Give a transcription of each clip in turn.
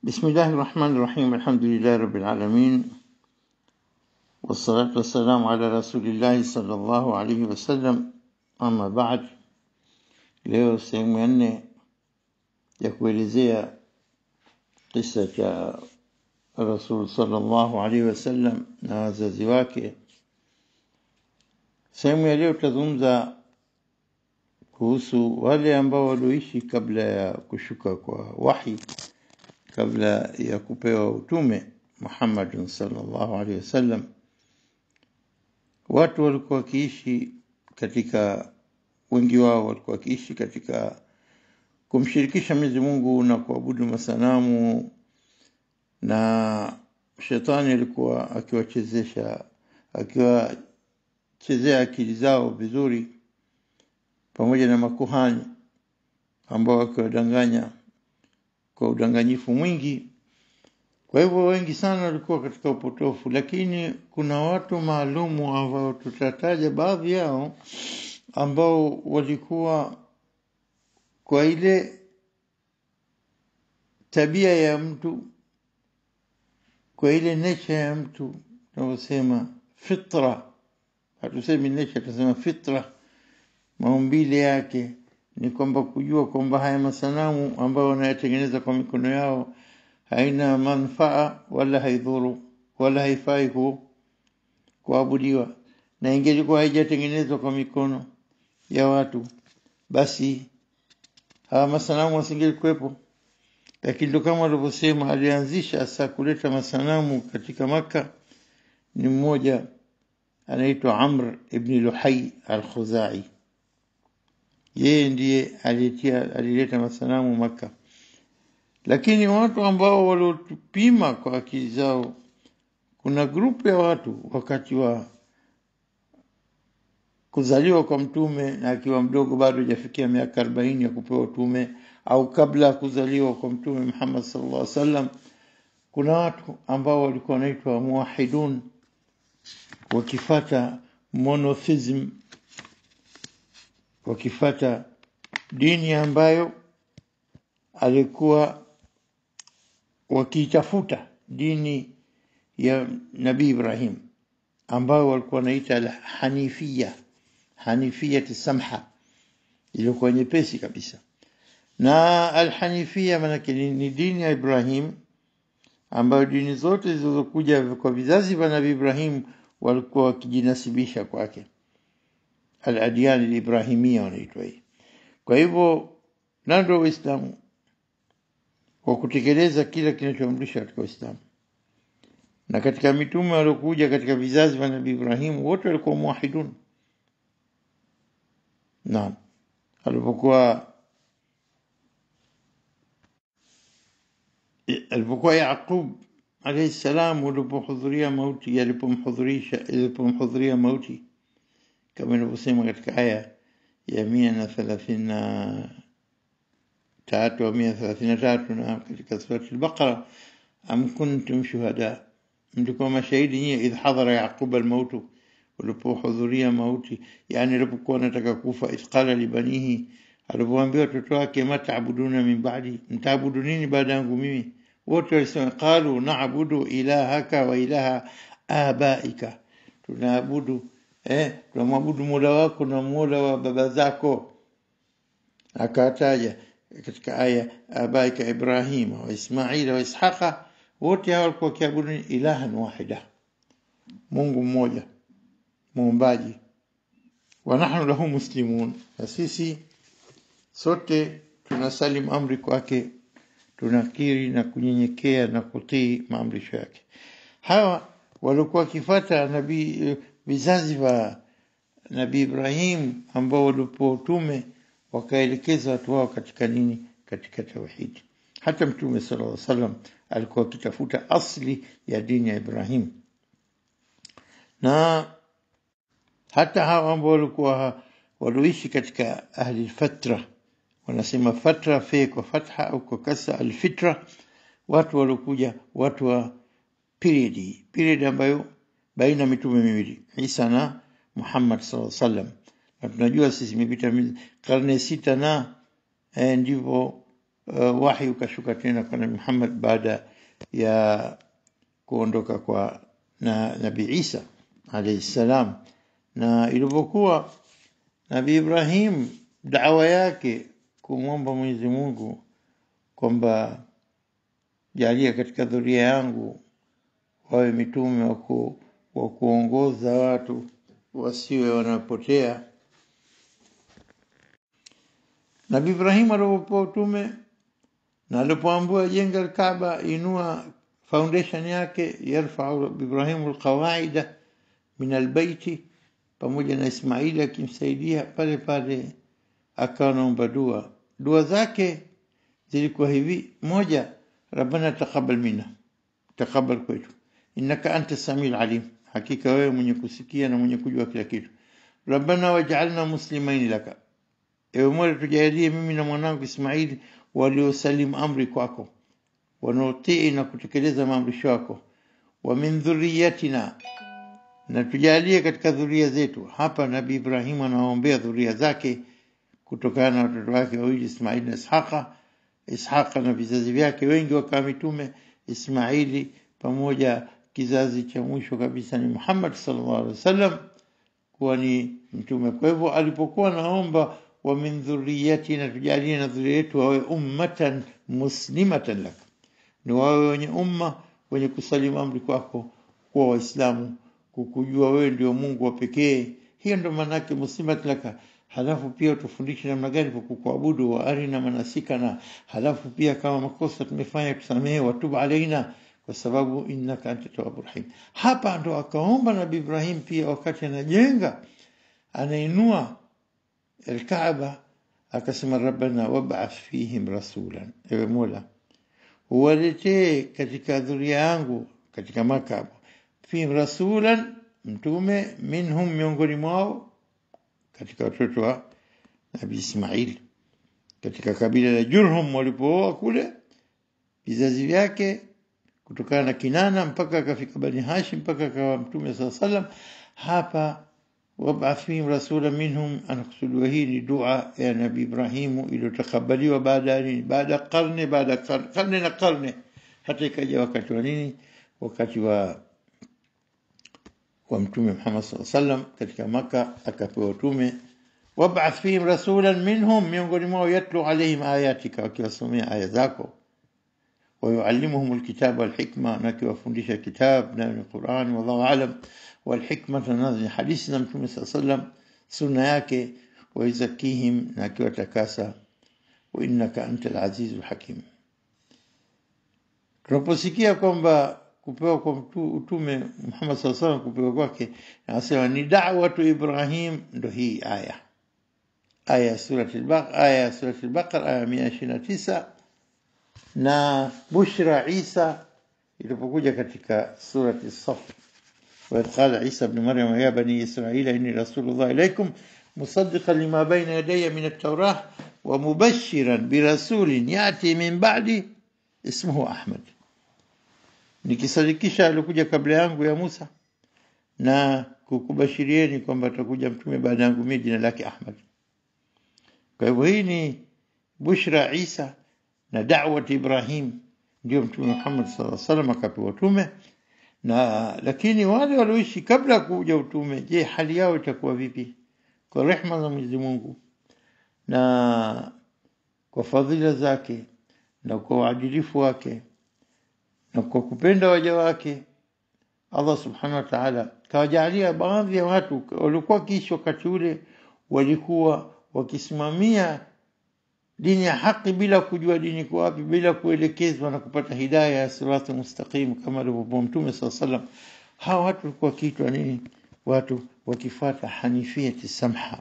بسم الله الرحمن الرحيم الحمد لله رب العالمين والصلاة والسلام على رسول الله صلى الله عليه وسلم أما بعد leo sehemu ya nne ya kuelezea kisa cha rasul sallallahu alaihi wasallam na wazazi wake sehemu ya leo tutazungumza kuhusu wale ambao walioishi kabla ya kushuka kwa wahi kabla ya kupewa utume Muhammad sallallahu alaihi wasallam watu walikuwa wakiishi katika wengi wao walikuwa wakiishi katika kumshirikisha Mwenyezi Mungu na kuabudu masanamu na shetani alikuwa akiwachezesha akiwachezea akili zao vizuri pamoja na makuhani ambao wakiwadanganya kwa udanganyifu mwingi kwa hivyo wengi sana walikuwa katika upotofu lakini kuna watu maalumu ambao tutataja baadhi yao ambao walikuwa kwa ile tabia ya mtu kwa ile nature ya mtu tunavyosema fitra hatusemi nature tunasema fitra maumbile yake ni kwamba kujua kwamba haya masanamu ambayo wanayatengeneza kwa mikono yao haina manfaa wala haidhuru wala haifai ku kuabudiwa na ingelikuwa haijatengenezwa kwa mikono ya watu basi hawa masanamu wasingelikuwepo lakini ndo kama walivyosema alianzisha hasa kuleta masanamu katika maka ni mmoja anaitwa amr ibni luhai al-khuzai yeye ndiye alitia alileta masanamu maka lakini watu ambao waliotupima kwa akili zao kuna grupu ya watu wakati wa kuzaliwa kwa mtume na akiwa mdogo bado hajafikia miaka arobaini ya kupewa utume au kabla ya kuzaliwa kwa mtume Muhammad sallallahu alaihi wasallam kuna watu ambao walikuwa wanaitwa muwahidun wakifata monotheism wakifata dini ambayo alikuwa wakiitafuta dini ya Nabii Ibrahim ambayo walikuwa wanaita al-hanifia hanifia samha iliyokuwa nyepesi kabisa na al-hanifia maanake ni dini ya Ibrahim ambayo dini zote zilizokuja kwa vizazi vya Nabii Ibrahim walikuwa wakijinasibisha kwake al-adyan al-ibrahimia wanaitwa hii kwa hivyo ndio Uislamu kwa kutekeleza kila kinachoamrishwa katika Uislamu na katika mitume waliokuja katika vizazi vya Nabii Ibrahim wote walikuwa muwahidun naam alipokuwa alipokuwa Yaqub alayhi salam alipohudhuria mauti alipomhudhurisha alipomhudhuria mauti kama inavyosema katika aya ya mia na thelathini na tatu au mia thelathini na tatu na katika surati al-Baqara am kuntum shuhada mlikuwa mashahidi nyie idh hadhara yaquba almautu ulipohudhuria mauti yani alipokuwa anataka kufa idh qala libanihi alipoambia watoto wake matabuduna min ba'di mtaabudu nini baada yangu mimi wote walisema qalu na'budu ilahaka wa ilaha abaika tunaabudu eh tunamwabudu mola wako na mola wa baba zako akataja katika aya abaika ibrahima wa ismaila wa ishaqa wote hao walikuwa wakiabudu ilahan wahida Mungu mmoja muumbaji wa nahnu lahu muslimun na sisi sote tunasalim amri kwake tunakiri na kunyenyekea na kutii maamrisho yake hawa walikuwa wakifata nabii vizazi vya nabii Ibrahim ambao walipo utume wakaelekeza watu wao katika nini katika tauhidi hata mtume sallallahu alaihi wasallam alikuwa akitafuta asli ya dini ya Ibrahim na hata hawa ambao walikuwa walioishi katika ahli fatra wanasema fatra fe kwa fatha au kwa kasa alfitra watu waliokuja watu wa period period ambayo baina mitume miwili Isa na Muhammad sallallahu alaihi wasallam na tunajua sisi imepita karne sita na eh, ndivyo uh, wahi ukashuka tena kwa Nabii Muhammad baada ya kuondoka kwa na Nabii Isa alayhi salam, na ilivyokuwa Nabii Ibrahim dawa yake kumwomba Mwenyezi Mungu kwamba jalia katika dhuria yangu wawe mitume wa ku- wa kuongoza watu wasiwe wanapotea. Nabii Ibrahim alipopewa utume na alipoambiwa jenga Alkaaba, inua foundation yake, yarfau Ibrahimu alqawaida min albaiti, pamoja na Ismaili akimsaidia pale pale, akawa naomba dua. Dua zake zilikuwa hivi: moja, rabbana taqabbal minna, taqabbal kwetu, innaka anta samiul alim, hakika wewe mwenye kusikia na mwenye kujua kila kitu. Rabbana waj'alna muslimaini laka, ewe Mola tujalie mimi na mwanangu Ismaili waliosalimu amri kwako, wanaotii na kutekeleza maamrisho yako, wa min dhurriyatina, na tujalie katika dhuria zetu. Hapa Nabii Ibrahim anawaombea dhuria zake kutokana na watoto wake wawili Ismaili na Ishaqa. Ishaqa na vizazi vyake wengi wakawa mitume, Ismaili pamoja kizazi cha mwisho kabisa ni Muhammad sallallahu alaihi wasallam kuwa ni mtume. Kwa hivyo alipokuwa naomba wa min dhurriyatina, tujalie na dhuria yetu wawe ummatan muslimatan lak, ni wawe wenye umma wenye kusalimu amri kwako, kuwa Waislamu, kukujua wewe ndio Mungu wa pekee. Hiyo ndio maana yake muslimat laka. Halafu pia utufundishe namna gani kwa kukuabudu, wa arina manasikana. Halafu pia kama makosa tumefanya tusamehe, watubu alaina, kwa sababu innaka anta tawwabu rahim. Hapa ndo akaomba Nabii Ibrahim pia wakati anajenga anainua Alkaaba akasema, rabbana wab'ath fihim rasulan, ewe Mola uwaletee katika dhuria yangu katika Maka hapo, fihim rasulan, mtume, minhum, miongoni mwao, katika watoto wa Nabii Ismail, katika kabila la Jurhum walipooa kule, vizazi vyake kutokana na Kinana mpaka akafika Bani Hashim mpaka akawa mtume saa salam. Hapa wab'ath fihim rasula minhum, anakusudiwa hii ni dua ya Nabii Ibrahimu iliyotakabaliwa baada ya nini? Baada ya karne, baada ya karne, karne na karne, hata ikaja wakati wa nini? Wakati wa wa Mtume Muhammad saa salam katika Maka akapewa utume wab'ath fihim rasulan minhum, miongoni mwao yatlu alaihim ayatika, wakiwasomea aya zako ويعلمهم الكتاب والحكمة نكي وفندش كتاب نبي القرآن والله أعلم والحكمة نظر حديثنا محمد صلى الله عليه وسلم سنة yake ويزكيهم نكي وتكاسى وإنك أنت العزيز الحكيم tunaposikia kwamba kupewa kwa mtu- utume Muhammad saa salam kupewa kwake, anasema ni da'watu Ibrahim, ndo hii aya aya ya surati al-Baqara, aya ya surati al-Baqara aya mia ishirini na tisa na bushra Isa ilipokuja katika surati Saf, waidh qala Isa bni Maryam ya bani Israila inni rasulullah ilaikum musaddiqan lima baina yadaya min at-taurah wa mubashiran birasulin yati min ba'di ismuhu Ahmad, nikisadikisha alikuja kabla yangu ya Musa na kukubashirieni kwamba atakuja mtume baada yangu mimi jina lake Ahmad. Kwa hivyo hii ni bushra Isa na da'wat Ibrahim, ndio Mtume Muhammad sallallahu alaihi wasallam akapewa utume. Na lakini wale walioishi kabla ya kuja utume, je, hali yao itakuwa vipi? Kwa rehma za Mwenyezi Mungu na kwa fadhila zake na kwa uadilifu wake na kwa kupenda waja wake, Allah subhanahu wa ta'ala kawajalia baadhi ya watu waliokuwa wakiishi wakati ule walikuwa wakisimamia dini ya haki bila kujua dini kwa wapi, bila kuelekezwa na kupata hidaya ya sirati mustaqim kama alivyokuwa Mtume saa salam. Hawa watu walikuwa wakiitwa nini? Watu wakifuata hanifiyati samha.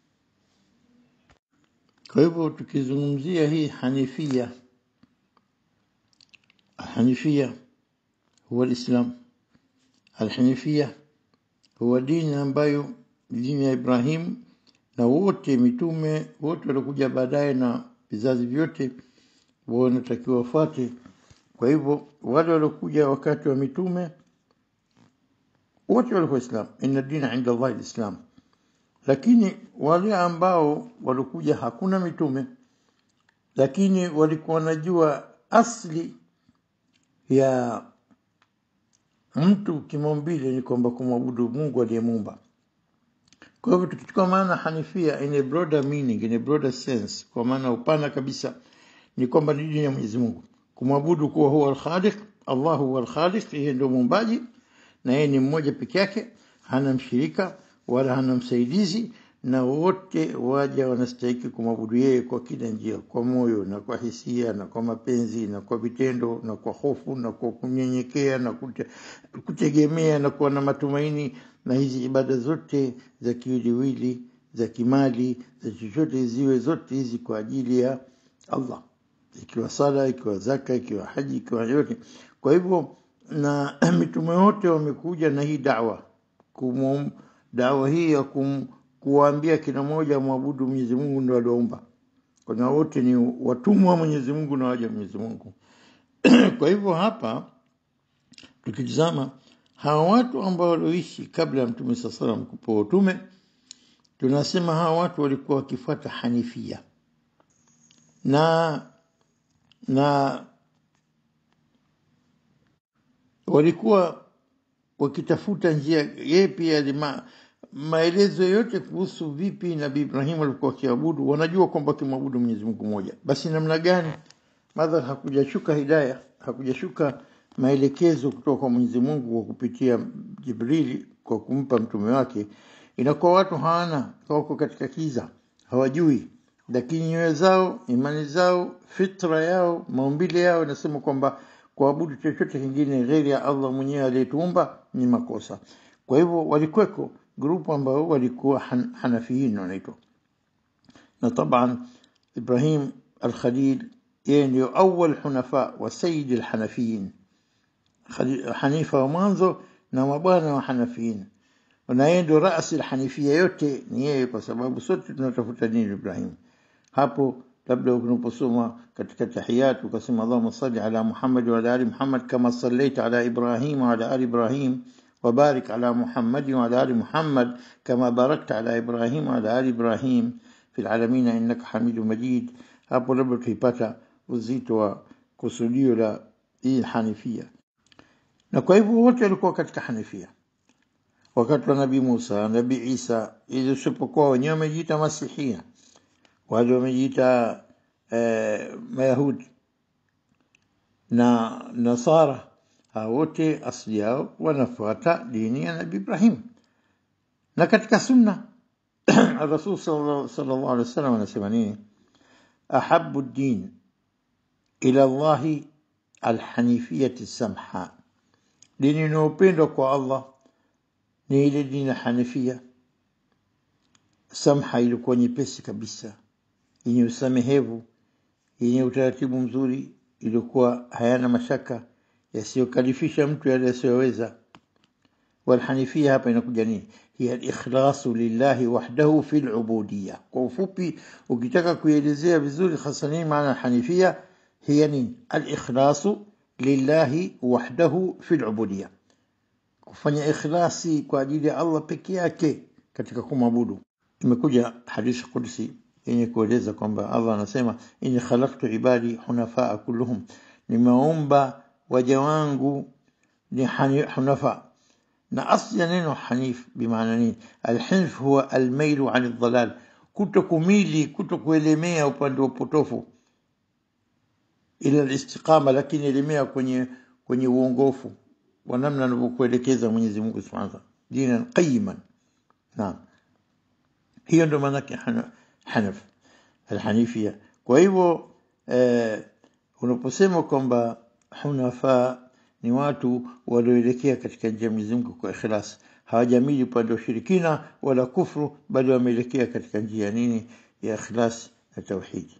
Kwa hivyo tukizungumzia hii hanifia, hanifia huwa Lislam, alhanifia huwa dini ambayo dini ya Ibrahim na wote mitume wote waliokuja baadaye na vizazi vyote wanatakiwa wafuate. Kwa hivyo wale waliokuja wakati wa mitume wote walikuwa Islam, inna dina inda Allahi lislam. Lakini wale ambao walikuja hakuna mitume, lakini walikuwa wanajua asli ya mtu kimaumbile ni kwamba kumwabudu Mungu aliyemuumba. Kwa hivyo tukichukua maana hanifia in a broader meaning, in a broader sense, kwa maana upana kabisa, ni kwamba ni dini ya Mwenyezi Mungu, kumwabudu kuwa huwa al-Khaliq, Allah huwa al-Khaliq, yeye ndio muumbaji na yeye ni mmoja peke yake, hana mshirika wala hana msaidizi, na wote waja wanastahiki kumwabudu yeye kwa kila njia, kwa moyo na kwa hisia na kwa mapenzi na kwa vitendo na kwa hofu na kwa kunyenyekea na kute, kutegemea na kuwa na matumaini. Na hizi ibada zote za kiwiliwili, za kimali, za chochote ziwe zote hizi kwa ajili ya Allah, ikiwa sala, ikiwa zaka, ikiwa haji, ikiwa yote. Kwa hivyo na mitume wote wamekuja na hii dawa kumum, dawa hii ya kum, kuwaambia kila mmoja mwabudu Mwenyezi Mungu ndio aliwaumba. Kwa wote ni watumwa wa Mwenyezi Mungu na waja wa Mwenyezi Mungu. Kwa hivyo hapa tukitizama hawa watu ambao walioishi kabla ya Mtume saa salam kupewa utume, tunasema hawa watu walikuwa wakifuata hanifia na na walikuwa wakitafuta njia. Yeye pia lima, maelezo yote kuhusu vipi Nabii Ibrahim alikuwa akiabudu, wanajua kwamba akimwabudu Mwenyezi Mungu mmoja. Basi namna gani madhar hakujashuka hidaya, hakujashuka maelekezo kutoka kwa Mwenyezi Mungu kwa kupitia Jibrili kwa kumpa mtume wake, inakuwa watu hawana, wako katika kiza, hawajui, lakini nyoyo zao, imani zao, fitra yao, maumbile yao inasema kwamba kuabudu chochote kingine ghairi ya Allah mwenyewe aliyetuumba ni makosa. Kwa hivyo walikweko grupu ambao walikuwa han, hanafiyin wanaitwa, na taban Ibrahim al-Khalil yeye ndio awal hunafa wa sayyid al-hanafiyin, hanifa wa mwanzo na mabwana wa hanafiyin, na yeye ndio rasi al-hanifia yote ni yeye, kwa sababu sote tunatafuta dini Ibrahim. Hapo labda unaposoma katika tahiyat ukasema Allahumma salli ala Muhammad wa ala ali Muhammad kama sallaita ala Ibrahim wa ala ali Ibrahim وبارك على محمد وعلى آل محمد كما باركت على إبراهيم وعلى آل إبراهيم في العالمين إنك حميد مجيد hapo labda tuipata uzito wa kusudio la hii hanifia na kwa hivyo wote walikuwa katika hanifia wakati wa nabii Musa nabii Isa ili usipokuwa wenyewe wamejiita masihia wale wamejiita eh, mayahudi na nasara hao wote asili yao wanafuata dini ya Nabii Ibrahim. Na katika sunna Rasul sallallahu alaihi wasallam anasema nini? Ahabu din ila Allahi alhanifiyati samha, dini inayopendwa kwa Allah ni ile dini ya Hanifia samha, ilikuwa nyepesi kabisa, yenye usamehevu, yenye utaratibu mzuri, ilikuwa hayana mashaka yasiyokalifisha mtu yale yasiyoweza. Walhanifia hapa inakuja nini? Hiya alikhlasu lillahi wahdahu fi lubudiya. Kwa ufupi, ukitaka kuielezea vizuri hasa nini maana hanifia, hiya nini? Alikhlasu lillahi wahdahu fi lubudiya, kufanya ikhlasi kwa ajili ya Allah peke yake katika kumwabudu. Imekuja hadithi qudsi yenye kueleza kwamba Allah anasema, inni khalaqtu ibadi hunafaa kulluhum, nimeumba waja wangu ni hunafa na asli ya neno hanif bimaana nini alhinf huwa almailu an aldalal kuto kumili kuto kuelemea upande wa upotofu ila alistiqama lakini elemea kwenye kwenye uongofu wa namna anavyokuelekeza Mwenyezi Mungu Subhanahu wa Ta'ala dinan qayiman naam hiyo ndio maana yake hanaf alhanifia kwa hivyo eh, unaposema kwamba hunafa ni watu walioelekea katika njia ya Mwenyezi Mungu kwa ikhlas, hawajamili upande wa ushirikina wala kufru, bali wameelekea katika njia ya nini? Ya ikhlas na tauhidi.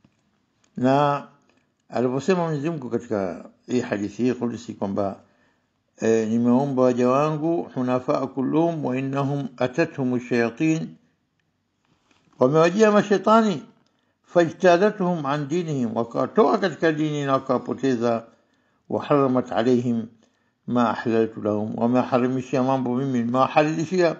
Na aliposema Mwenyezi Mungu katika hii hadithi hii kudusi kwamba e, nimeomba waja wangu hunafaa kulluhum wa innahum atathum shayatin, wamewajia mashetani fajtalathum an dinihim, wakawatoa katika dini na wakawapoteza. Waharamat alaihim ma ahlaltu lahum, wameharamishia mambo mimi mawahalilishia.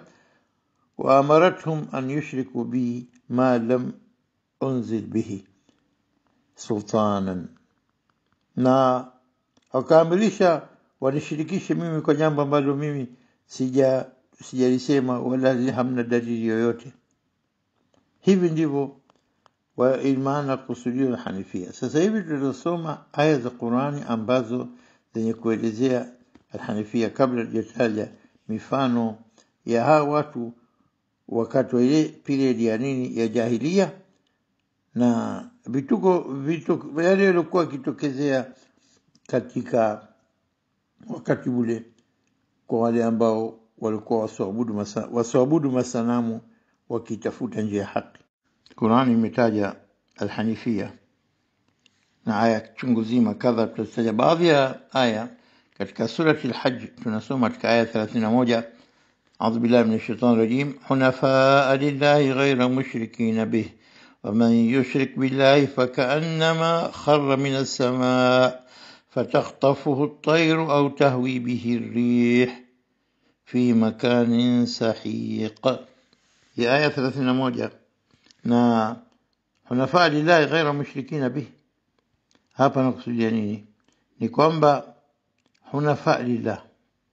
Waamarathum an yushriku bi ma lam unzil bihi, sultanan na wakaamrisha wanishirikishe mimi kwa jambo ambalo mimi sija sijalisema wala hamna dalili yoyote hivi ndivyo wa maana kusudio la hanifia sasa hivi tutasoma aya za qurani ambazo zenye kuelezea alhanifia kabla tujataja mifano ya hawa watu wakati wa ile period ya nini ya jahilia na vituko vituko yale yaliokuwa yakitokezea katika wakati ule kwa wale ambao walikuwa wasiabudu masa, wasiabudu masanamu wakitafuta njia ya haki qurani imetaja alhanifia na aya chungu zima kadha tutataja baadhi ya aya katika surati lhaj tunasoma katika aya 31 أعوذ بالله من الشيطان الرجيم حنفاء لله غير مشركين به ومن يشرك بالله فكأنما خر من السماء فتخطفه الطير أو تهوي به الريح في مكان سحيق هي آية 31 na hunafaa lillahi ghaira mushrikina bih hapa nakusudia nini ni kwamba hunafaa lillah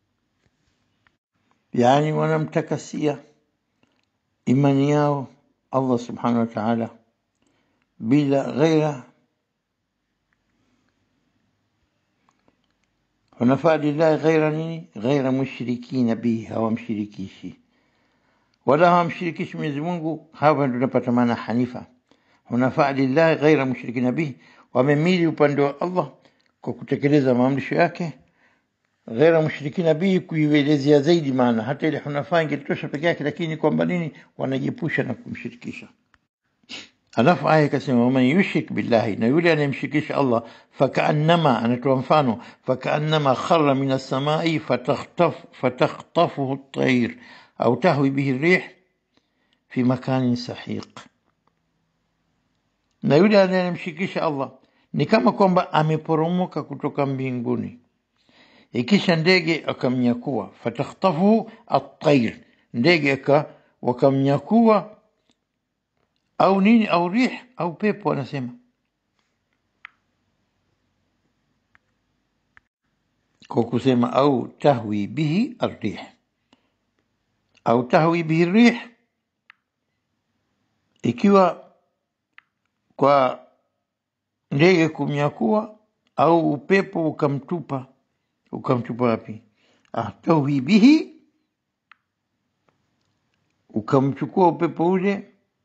yani wanamtakasia imani yao allah subhanahu wa taala bila ghaira hunafaa lillahi ghaira nini ghaira mushrikina bihi hawamshirikishi wala hawamshirikishi mwenyezi mungu hapa ndo tunapata maana hanifa hunafaa lillahi ghaira mushrikina bihi wamemili upande wa allah kwa kutekeleza maamrisho yake ghaira mushrikina bihi kuielezea zaidi maana hata ile hunafaa ingetosha peke yake lakini kwamba nini wanajiepusha na kumshirikisha alafu aya ikasema waman yushrik billahi na yule anayemshirikisha allah fakaannama anatoa mfano fakaannama khara min assamai fatakhtafuhu ltair au tahwi bihi rih fi makanin sahiq na yule anayemshirikisha allah ni kama kwamba ameporomoka kutoka mbinguni ikisha ndege akamnyakua fatakhtafuhu atair ndege wakamnyakua au nini au rih au pepo anasema kwa kusema au tahwi bihi arrih au tahwi bihi rih ikiwa kwa ndege kumnyakua au upepo ukamtupa ukamtupa wapi ah, tahwi bihi ukamchukua upepo ule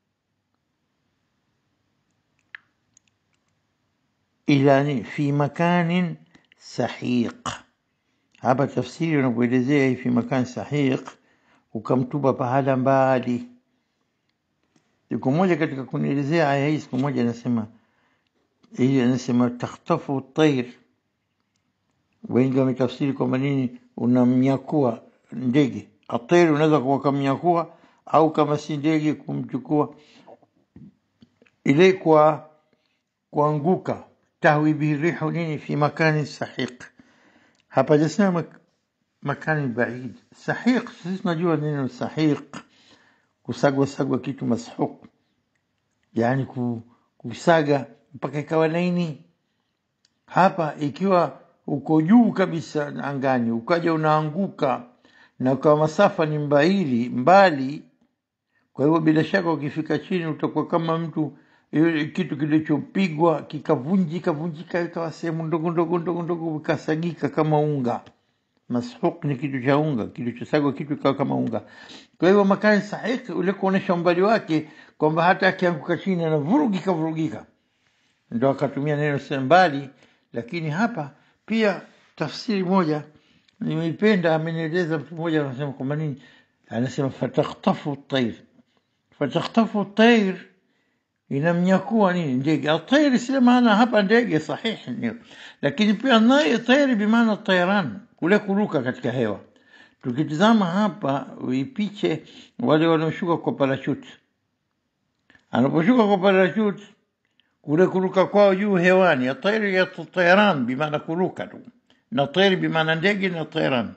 ila fi makanin sahiq hapa tafsiri unapoelezea hii fi makan sahiq ukamtupa pahala mbali siku moja katika kunielezea aya hii siku moja anasema ili anasema takhtafu tair wengi wametafsiri kwamba nini unamnyakua ndege atair unaweza kuwakamnyakua au kama si ndege kumchukua ile kwa kuanguka tahwi bihi rihu nini fi makani sahiq hapajasema makani baid sahiq sisi tunajua neno sahiq kusagwa sagwa kitu mashuq yani kusaga mpaka ikawa laini hapa ikiwa uko juu kabisa angani ukaja unaanguka na kwa masafa ni mbali mbali kwa hivyo bila shaka ukifika chini utakuwa kama mtu kitu kilichopigwa kikavunjika vunjika ikawa sehemu ndogo ndogo ndogo ndogo ikasagika kama unga mashuq ni kitu cha unga kilichosagwa kitu ikawa kama unga kwa hivyo makani sahihi ule kuonyesha umbali wake kwamba hata akianguka chini anavurugika vurugika ndo akatumia neno mbali lakini hapa pia tafsiri moja nimeipenda amenieleza mtu mmoja anasema kwamba nini anasema fatakhtafu tair fatakhtafu tair inamnyakua nini ndege atairi sile maana hapa ndege sahihi ndio lakini pia naye tairi bimaana tayran kule kuruka katika hewa tukitizama hapa ipiche wale wanaoshuka kwa parachute anaposhuka kwa parachute kule kuruka kwao juu hewani atairi ya tayran bimaana kuruka tu na tairi bimaana ndege na tayran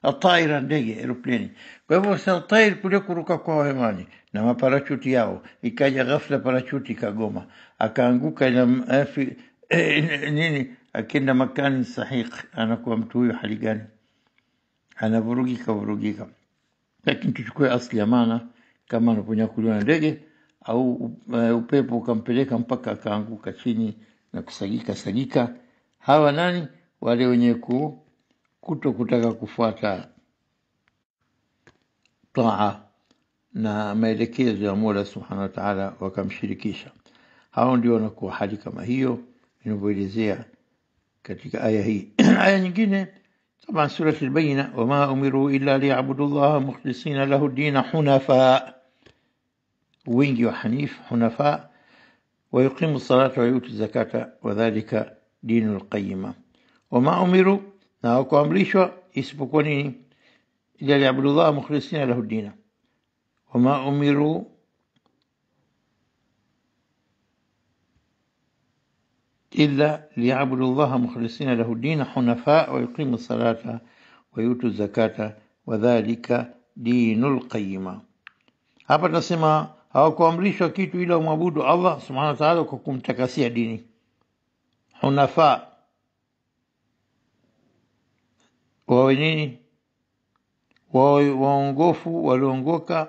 ataira ndege aeropleni kwa hivyo sasa tair kule kuruka kwa hewani na maparachuti yao ikaja ghafla parachuti ikagoma akaanguka ila eh, fi- eh, nini akienda makani sahiq anakuwa mtu huyo hali gani anavurugika vurugika lakini tuchukue asli ya maana kama anaponyakuliwa na ndege au uh, upepo ukampeleka mpaka akaanguka chini na kusagika sagika hawa nani wale wenye ku, kuto kutaka kufuata taa na maelekezo ya mola subhanahu wa taala wakamshirikisha hao ndio wanakuwa hali kama hiyo inavyoelezea katika aya hii aya nyingine طبعا سورة البينة وما أمروا إلا ليعبدوا الله مخلصين له الدين حنفاء wingi wa hanif hunafa ويقيموا الصلاة ويؤتوا الزكاة وذلك دين القيمة وما أمروا na hawakuamrishwa isipokuwa nini ila liabudu llah mukhlisina lahu dina wama umiru إلا ليعبدوا الله مخلصين له الدين حنفاء ويقيموا الصلاة ويؤتوا الزكاة وذلك دين القيمة hapa tunasema hawakuamrishwa kitu ila umwabudu Allah subhanahu wa ta'ala kwa kumtakasia dini hunafa wawe nini wawe waongofu waliongoka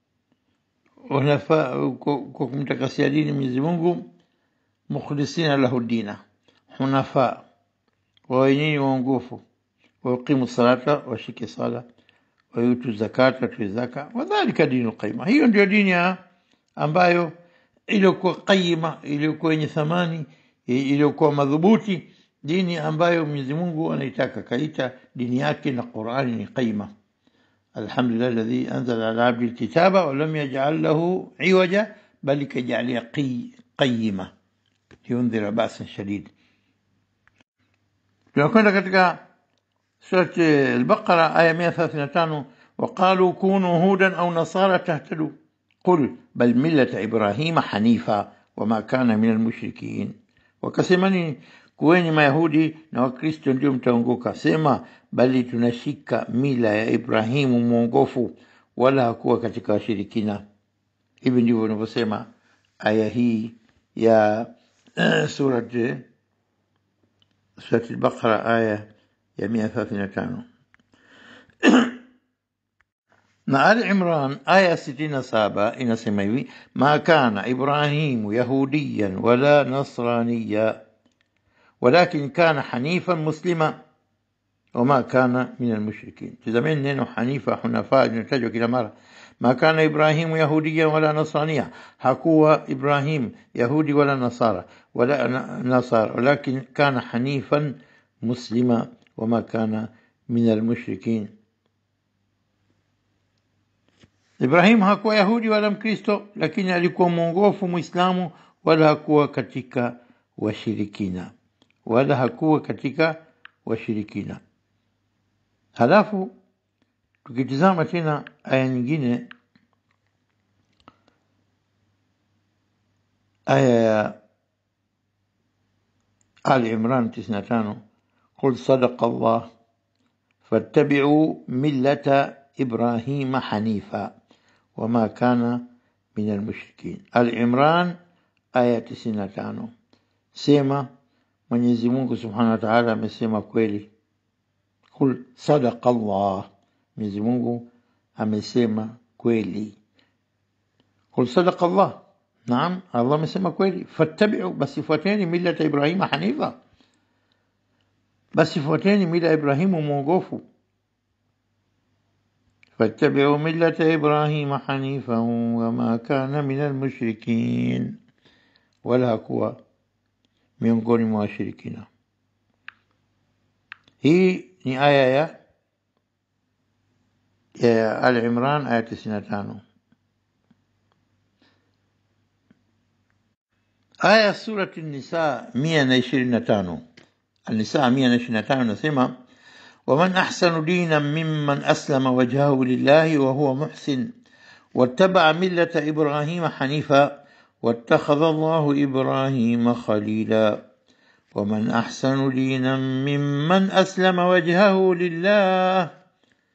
hunafa kwa kwa kumtakasia dini Mwenyezi Mungu mukhlisina lahu dina hunafa wawe nini waongofu wauqimu salata washike sala wayutu zakata watoe zaka wadhalika dinu qaima hiyo ndio dini ya ambayo iliyokuwa qaima iliyokuwa yenye thamani iliyokuwa madhubuti dini ambayo Mwenyezi Mungu anaitaka kaita dini yake na Qur'ani ni qaima الحمد لله الذي أنزل على عبده الكتاب ولم يجعل له عوجا بل كجعل قي قيمة لينذر بأسا شديد tunakwenda katika surati al-Baqara aya 135 وقالوا كونوا هودا أو نصارى تهتدوا قل بل ملة إبراهيم حنيفا وما كان من المشركين وكسمني kuweni mayahudi na wakristo ndio mtaongoka sema bali tunashika mila ya ibrahimu mwongofu wala hakuwa katika washirikina hivi ndivyo unavyosema aya hii ya uh, surat surat al-baqara aya ya 135 na Ali Imran aya 67 inasema hivi ma kana Ibrahimu yahudiyan wala nasraniya ولكن كان حنيفا مسلما وما كان من المشركين تزمين نينو حنيفة حنفاء نتجو كلا مرة ما كان إبراهيم يهوديا ولا نصرانيا حكوا إبراهيم يهودي ولا نصارى ولا نصارى ولكن كان حنيفا مسلما وما كان من المشركين Ibrahim hakuwa Yahudi wala Mkristo, lakini alikuwa mwongofu Muislamu, wala hakuwa katika washirikina, wala hakuwa katika washirikina. Halafu tukitizama tena aya nyingine, aya ya Ali Imran 95 قل صدق الله فاتبعوا ملة إبراهيم حنيفا وما كان من المشركين العمران آية 95 sema Mwenyezi Mungu Subhanahu wa Ta'ala amesema kweli kul sadaqa Allah Mwenyezi Mungu amesema kweli kul sadaqa Allah naam Allah amesema kweli fattabi'u basi fuateni millata Ibrahima hanifa basi fuateni mila ya Ibrahimu mwongofu فاتبعوا ملة إبراهيم حنيفا وما كان من المشركين ولا كوا miongoni mwa washirikina. Hii ni aya ya ya Al Imran aya 95. Aya surati Nisa 125. An-Nisa 125 nasema ومن أحسن دينا ممن أسلم وجهه لله وهو محسن واتبع ملة إبراهيم حنيفا واتخذ الله إبراهيم خليلا ومن أحسن دينا ممن أسلم وجهه لله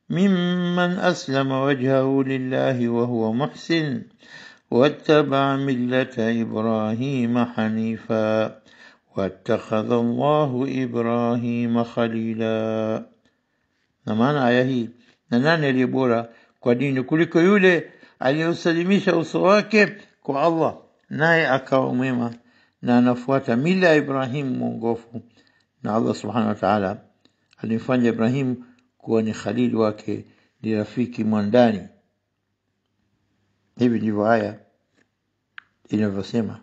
ممن أسلم وجهه لله وهو محسن واتبع ملة إبراهيم حنيفا واتخذ الله إبراهيم خليلا na maana aya hii na nani aliye bora kwa dini kuliko yule aliyosalimisha uso wake kwa Allah naye akawa mwema na anafuata mila ya Ibrahim mwongofu na Allah subhanahu wa ta'ala alimfanya Ibrahim kuwa ni khalili wake ni rafiki mwandani hivi ndivyo aya inavyosema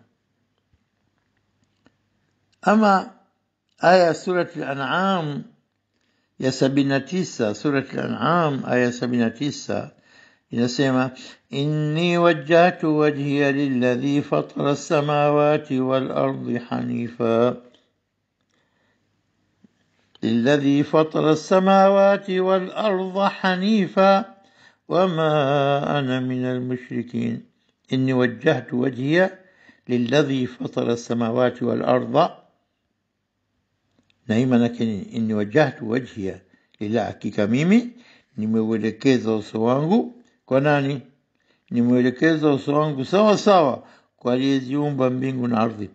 ama aya surati al-an'am ya sabini na tisa surati al-an'am aya sabini na tisa inasema inni wajjahtu wajhiya lilladhi fatara as-samawati wal ardi hanifa للذي فطر السماوات والأرض حنيفا وما أنا من المشركين إني وجهت وجهي للذي فطر السماوات والأرض نايما lakini inni wajjahtu wajhiya lillah hakika mimi nimeuelekeza uso wangu kwa nani nimeuelekeza uso wangu sawa sawa kwa aliyeziumba mbingu na ardhi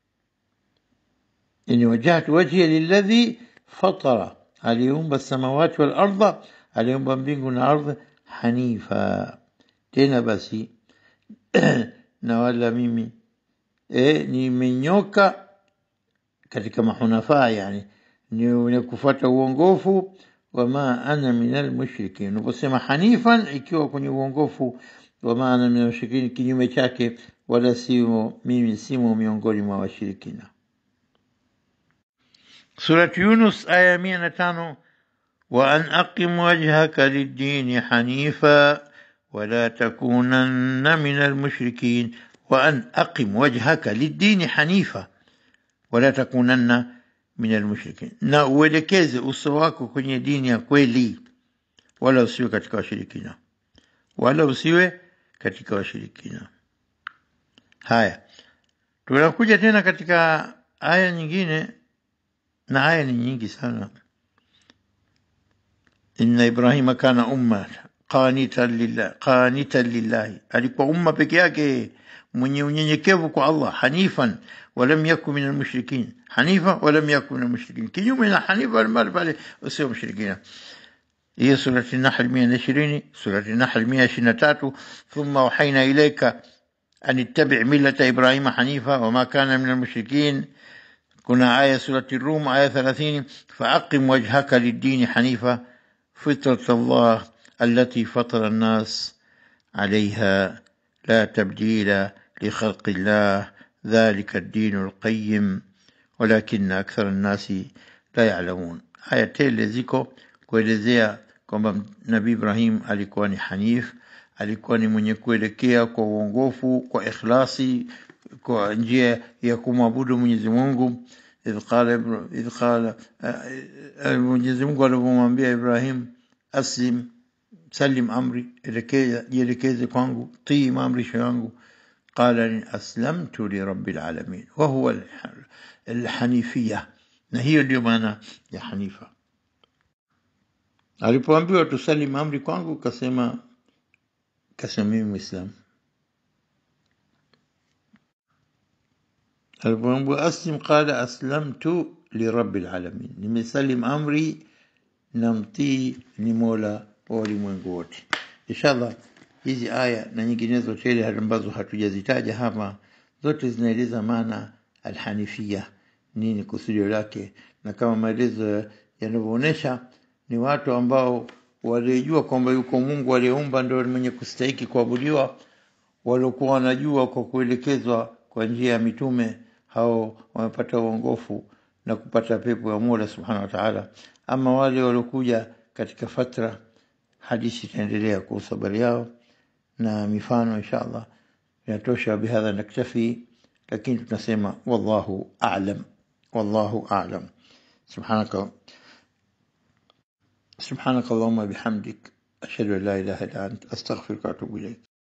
inni wajjahtu wajhiya lilladhi fatara aliumba samawati wal ardha aliumba mbingu na ardhi hanifa tena basi na wala mimi e, nimenyoka katika mahunafaa yani ni kufuata uongofu wama ana minal mushrikin unaposema hanifan ikiwa kwenye uongofu wama ana minal mushrikin kinyume chake wala simo mimi simo miongoni mwa washirikina سورة يونس آية 105 وأن أقم وجهك للدين حنيفا ولا تكونن من المشركين وأن أقم وجهك للدين حنيفا ولا تكونن من المشركين na uelekeze uso wako kwenye dini ya kweli wala usiwe katika washirikina wala usiwe katika washirikina haya tunakuja tena katika aya nyingine na aya ni nyingi sana inna ibrahima kana umma qanitan lillah qanitan lillahi alikuwa umma peke yake mwenye unyenyekevu kwa Allah hanifan walam yakun min almushrikin hanifa walam yakun min almushrikin kinyume na hanifa almal pale usio mushrikina هي سورة النحل 120 سورة النحل 123 ثم وحينا إليك أن اتبع ملة إبراهيم حنيفا وما كان من المشركين كنا آية سورة الروم آية 30 فأقم وجهك للدين حنيفا فطرة الله التي فطر الناس عليها لا تبديل لخلق الله ذلك الدين القيم ولكن أكثر الناس لا يعلمون آية تيل ziko kuelezea kwamba Nabii Ibrahim alikuwa ni hanif, alikuwa ni mwenye kuelekea kwa uongofu, kwa ikhlasi, kwa njia ya kumwabudu Mwenyezi Mungu. idh qala idh qala Mwenyezi Mungu alipomwambia Ibrahim aslim salim amri, elekeza jielekeze kwangu, tii maamrisho yangu. قال أسلمت لرب العالمين وهو الحنيفية na hiyo ndio maana ya hanifa alipoambiwa tusalimu amri kwangu kasema kasema mimi muislamu alipoambiwa aslim qala aslamtu lirabbil alamin nimesalim amri na mtii ni mola wa ulimwengu wote inshallah hizi aya na nyinginezo tele ambazo hatujazitaja hapa zote zinaeleza maana alhanifia nini kusudio lake na kama maelezo yanavyoonyesha ni watu ambao walijua kwamba yuko Mungu aliyeumba ndio mwenye kustahiki kuabudiwa, waliokuwa wanajua kwa kuelekezwa kwa njia ya mitume, hao wamepata uongofu na kupata pepo ya Mola Subhanahu wa Ta'ala. Ama wale waliokuja katika fatra, hadithi itaendelea kuhusu habari yao na mifano inshallah inatosha. Bihadha naktafi, lakini tunasema wallahu a'lam, wallahu a'lam. Subhanaka سبحانك اللهم بحمدك أشهد أن لا إله إلا أنت أستغفرك وأتوب إليك